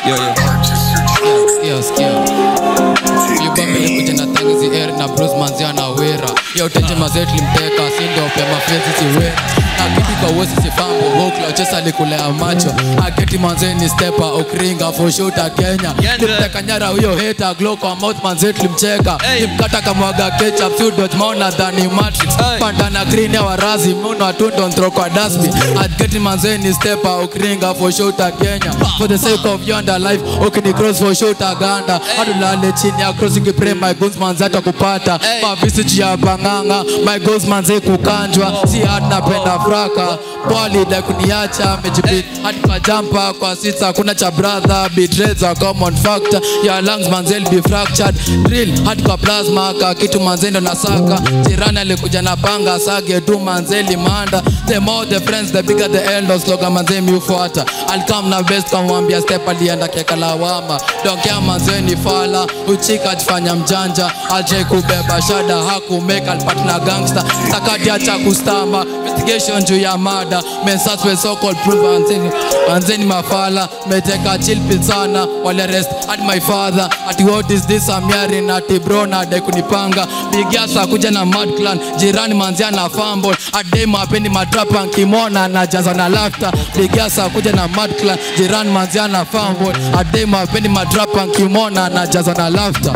Yo, yo. Sikia, sikia. Hiyo bombe ilikuja na tangi zi air na blues manzia na wera. Hiyo tenje mazet limteka sindo pema fezi si wera. Na kitu kwa wosi si fambo hokla chesa likulea macho. Aketi manzeni stepa okringa for shooter Kenya. Yende. Limteka nyara huyo hater glow kwa mouth manzet limcheka. Hey. Limkata kamwaga ketchup few dot maona dhani matrix. Hey. Panda na green ya warazi muno atundo throw kwa dustbin. Aketi manzeni stepa okringa for shooter Kenya. For the sake of yonder life ukini cross for shooter Ganda. Adulale chini ya cross ukipray my guns manzata kupata. Hey. Mavisi juu ya banganga my goals manze kukanjwa. Si hard napenda fraka. Bwali da kuniacha mejibit hadi kwa jampa kwa sita kuna cha brother betrayals a common factor ya lungs manzel be fractured drill hadi kwa plasma ka kitu manzendo na saka jirani alikuja na panga sage tu manzeli manda the more the friends the bigger the elders slogan manzemi ufuata alikam na best kamwambia step alienda keka lawama donkea manzeni fala uchika jifanya mjanja aje kubeba shada hakumeka alipata na gangster sakati acha kustama investigation juu ya mada mensas we so called prove anzeni anzeni mafala meteka chill pill sana wale rest at my father ati what is this I'm hearing ati bro na de kunipanga bigiasa kuja na mad clan jirani manzia na fumble ade mapendi matrapa nkimona na jaza na laughter bigiasa kuja na mad clan jirani manzia na fumble ade mapendi matrapa nkimona na jaza na laughter